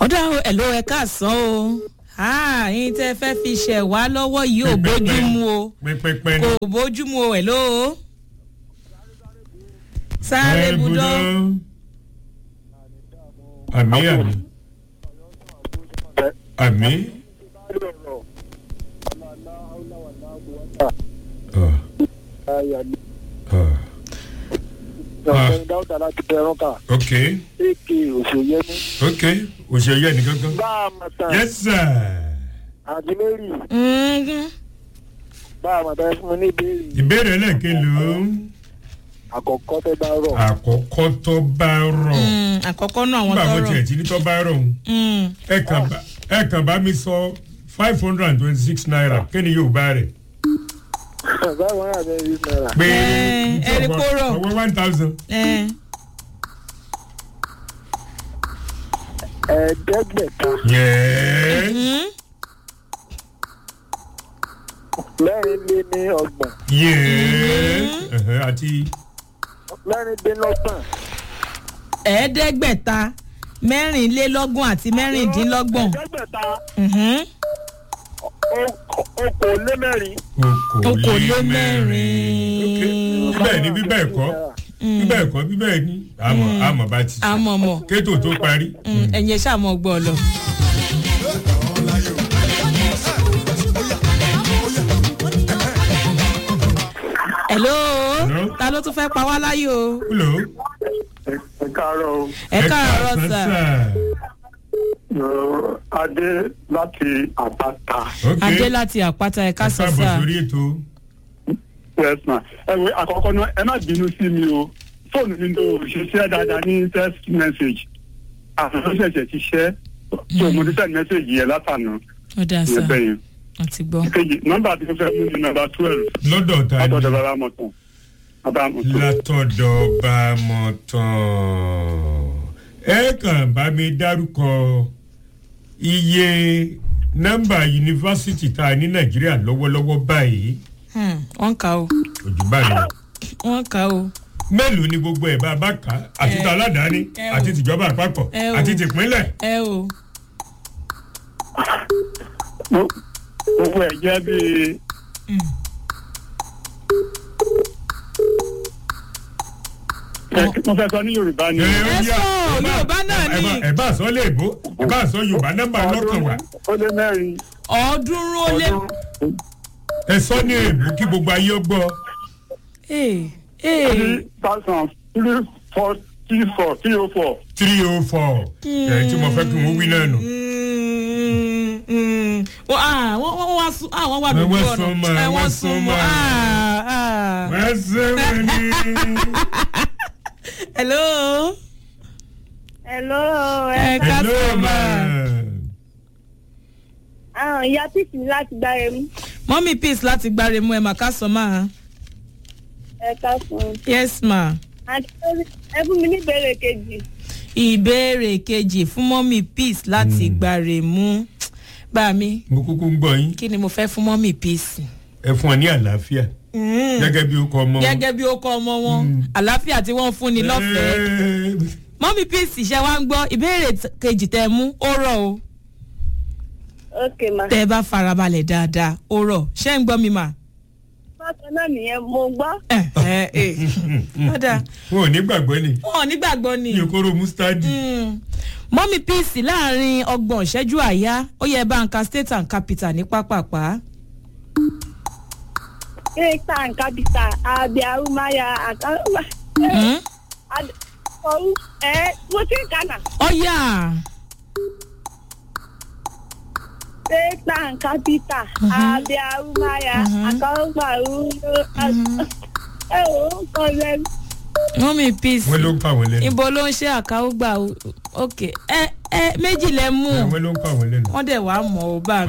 ọ̀dà ẹ̀ ló ẹ káàsán o yín tẹ́ fẹ́ fi ṣẹ̀ wá lọ́wọ́ yìí ò bójúmu o pẹpẹpẹ kò bójúmu o ẹ̀ ló o sáré budọ́ àmì àmì àmì. dáúdà láti bẹ̀rùn kà ok èké òṣèyẹmí ok òṣèré ẹnì kankan. bá a mọ̀ tán yes sir. àti mary Mhm. bá a mọ̀ tán fún mi ní ìbéèrè ìbéèrè ẹlẹ́kẹ̀ló àkọ́kọ́ tẹ́ bá rọ̀ àkọ́kọ́ tó bá rọ̀ Mm, àkọ́kọ́ náà àwọn nígbà mo tọrọ tiẹ̀ tí ní tó bá rọ̀ òun Mm. ẹ kàn bá ẹ kàn bá mi sọ five hundred and twenty six naira kí ni yóò bá rẹ̀ báwo ni àbẹ̀ yìí náírà pé Ẹ, ẹ rí kó rọ̀. ọwọ́ one thousand Eh, ẹ̀ẹ́dẹ́gbẹ̀ta yẹ́ẹ́ mhm. mẹ́rin lé ní ọgbọ̀n yẹ́ẹ́ àti mẹ́rin dé lọ́gbọ̀n ẹ̀ẹ́dẹ́gbẹ̀ta mẹ́rìnlélọ́gbọ̀n àti mẹ́rìndínlọ́gbọ̀n ẹ̀ẹ́dẹ́gbẹ̀ta Mhm. okòó lé mẹ́rin okòólémẹ́rin. ok bíbẹ̀ ni bíbẹ̀ ẹ̀kọ́ bíbẹ̀ ẹ̀kọ́ bíbẹ̀ ni àmọ̀ àmọ̀ bá ti sùn àmọ̀mọ̀ kétò tó parí. Mm, ẹ̀yin ẹ̀ ṣáà mọ̀ gbọ́ ọ lọ. hello Hello? ta ló tún fẹ́ pa wá láyò o hello. ẹ káàárọ̀ o ẹ káàárọ̀ sà adé láti àbáta ok adé láti àpáta ẹ ẹ káàsán káàbọ̀ sà sórí ètò yes ma ẹ wo àkọ́kọ́ náà ẹ má bínú sí mi o fóònù mi ló ṣiṣẹ́ dáadáa ní text message àtúntò ṣẹ̀ṣẹ̀ ti ṣẹ́ tó mo ti send message yẹn látànà ó dáa sà ìyẹn bẹ́yẹn àti gbọ́. kejì nọ́mbà tí mo fẹ́ mú ní nọ́mbà twelve lọ́dọ̀ ta ni látọ̀dọ̀ bàbá mọ̀tàn bàbá mọ̀tàn látọ̀dọ̀ bá mọ̀ tán ẹ kàn bá mi dárúkọ iye nọ́mbà yunifásitì tá a ní nàìjíríà lọ́wọ́lọ́wọ́ báyìí Hmm, wọ́n kà ó òjò báyìí lọ. wọ́n kà ó mélòó ni gbogbo ẹ̀ bá a bá kà á àti Ẹ, ta aládàáni ẹ o. àti tìjọba àpapọ̀ Ẹ o. àti tìpínlẹ̀. ẹ o gbogbo ẹ̀ jẹ́ bíi mo fẹ́ sọ ní yorùbá ni Ẹ, ẹ ó yá, sọ, ẹ bá- Yorùbá náà ẹ bá- ni. ẹ bá sọ léèbó ẹ bá sọ yorùbá nọ́mbà lọ́kàn wá ó lé mẹ́rin ọ̀ọ́dúnrún ó lé. ọdún ẹ sọ ní èèbó kí gbogbo ayé ó gbọ́. Ee, ee. three thousand three forty four three oh four. three oh four ẹ̀ tí mo fẹ́ kí wọ́n wí náà nù. Mm, mm. Wọ́n ah, wọ́n wọ́n wá sún ah, wọ́n wà lójú Wọ́n ọ̀nà sún mọ́, Eh, wọ́n wọ́n sún sún mọ́ mọ́. ah, ah. wọ́n ṣe wọ́n ní. hello Hello, ẹ ẹ ká hello sọ ma. ma àwọn ìyá píìsì ní láti gbá ẹrú mọ́mí peace láti gbáre mú ẹ mà ká sọ máa ẹ ká fún un. yes ma àti ẹ fún mi ní ìbéèrè kejì ìbéèrè kejì fún mọ́mí peace láti gbáre mú bá mi mo kúkú ń gbọ́ yín kí ni mo fẹ́ fún mọ́mí peace. ẹ fún ọ ní àlàáfíà Mm. gẹ́gẹ́ bí ó kọ ọmọ wọn. gẹ́gẹ́ bí ó kọ́ ọmọ wọn àlàáfíà tí wọ́n ń fún ni lọ́fẹ̀ẹ́. Ẹ, mọ́mí peace ṣe wá ń gbọ́ ìbéèrè t- kejì tẹ mú ó rọ̀ o ok ma tẹ ẹ bá farabalẹ̀ dáadáa ó rọ̀ ṣé ń gbọ́ mi mà. bákan náà nìyẹn mo gbọ́ ẹ ẹ ẹ ọ̀dà wọn ò ní gbàgbọ́ ni wọn ò nígbàgbọ́ ni. ní okoro mustadi. Mm. mọ́mí peace láàrin ọgbọ̀n ìṣẹ́jú àyá ó yẹ báńkà state and capital ní pápápá. kéèta nkàbìtà àbí arúmáyà àkàrà Mm. ọrú ẹ mo ti ń kànà ó yà kéèta nkàbìtà àbí arúmáyà àkàrà ọrú ẹ ò ń kọ lẹ́nu. mọ́mí peace wọ́n ló ń pa àwọn lẹ́nu. ibo ló ń ṣe àkáwó gbà ó- ok ẹ ẹ méjì lẹ mú Ẹ, wọ́n ló ń pa àwọn lẹ́nu. wọ́n dẹ̀ wá mọ̀ ọ́ bá